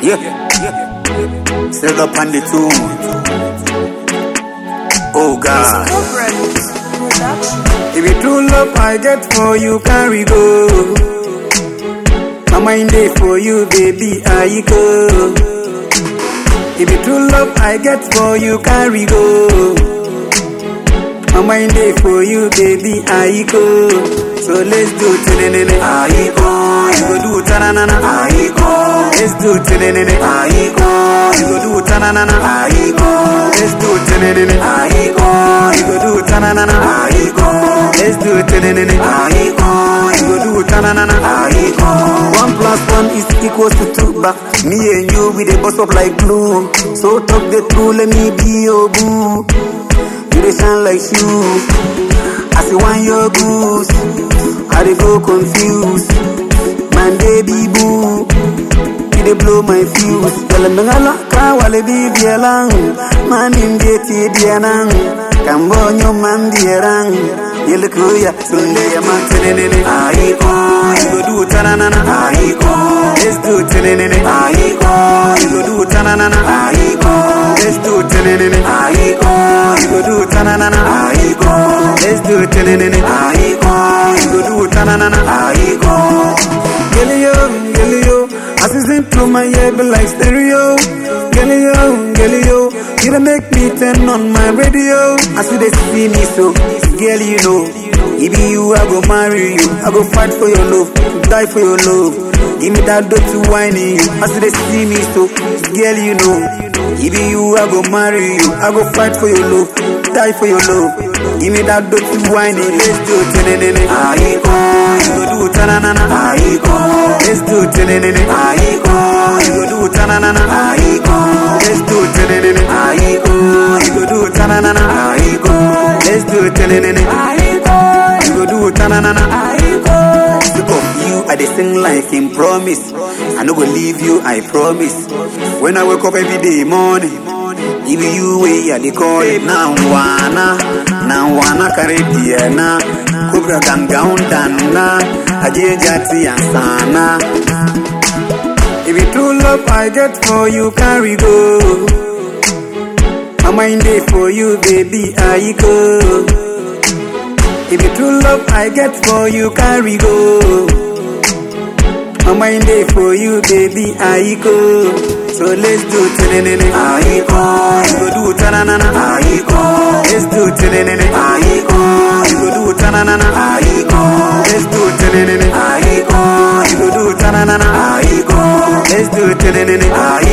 Yeah, yeah. Still up on the tune. Oh God. If you true love I get for you, carry go. My mind day for you, baby, I go. If you true love I get for you, carry go. My mind day for you, baby, I go. So let's do tenenene, I go. You go do tananana, I go. Let's do tenenene, I go. You go do tananana, I go. Let's do tenenene, I go. You go do tananana, I go. Let's do tenenene, I go. You go do tananana, I go. One plus one is equals to two, but me and you we dey bust up like glue. So talk the truth, let me be your boo. You dey shine like shoes. I see one your goose. I dey go confused. My baby boo. You dey blow my fuse. Tell me ngala ka wale bi bielang. Man in de ti bienang. Kambonyo man bierang. Yelkuya sunde ya man tenenene. Aiko. You go do tananana. Aiko. Let's do tenenene. Aiko. You go do tananana. Aiko. Let's do tenenene. Aiko. You go do tananana. Aiko. Let's do tenenene. Aiko. You go do tananana. Aiko. Gelio, gelio. As you sing through my ear, be like stereo. Gelio, gelio. You don't make me turn on my radio. As you they see me so, girl, you know. If be you, I go marry you. I go fight for your love, die for your love. Give me that dirty wine in you. As they see me so, girl, you know. If be you, I go marry you. I go fight for your love, die for your love. Give me that dirty wine in Let's do tenenene. Aiko, you go do tananana. Aiko, let's do tenenene. Aiko, you go do tananana. Aiko, let's do tenenene. Aiko, you go do tananana. Aiko, let's do tenenene. Aiko, you go do tananana. Aiko. Look of you, I dey sing like in promise. I no go leave you, I promise. When I wake up every day morning, if you way I dey call it now wana, now wana carry diana, kubra gangaun dana, aje jati ansana. If you true love I get for you, carry go. My mind day for you, baby, I go. If you true love I get for you, carry go. My mind day for you, baby, I go. So let's do tenenene, I go. You go do tananana, I go. Let's do tenenene, I go. You go do tananana, I go. Let's do tenenene, I go. You go do tananana, I go. Let's do tenenene, I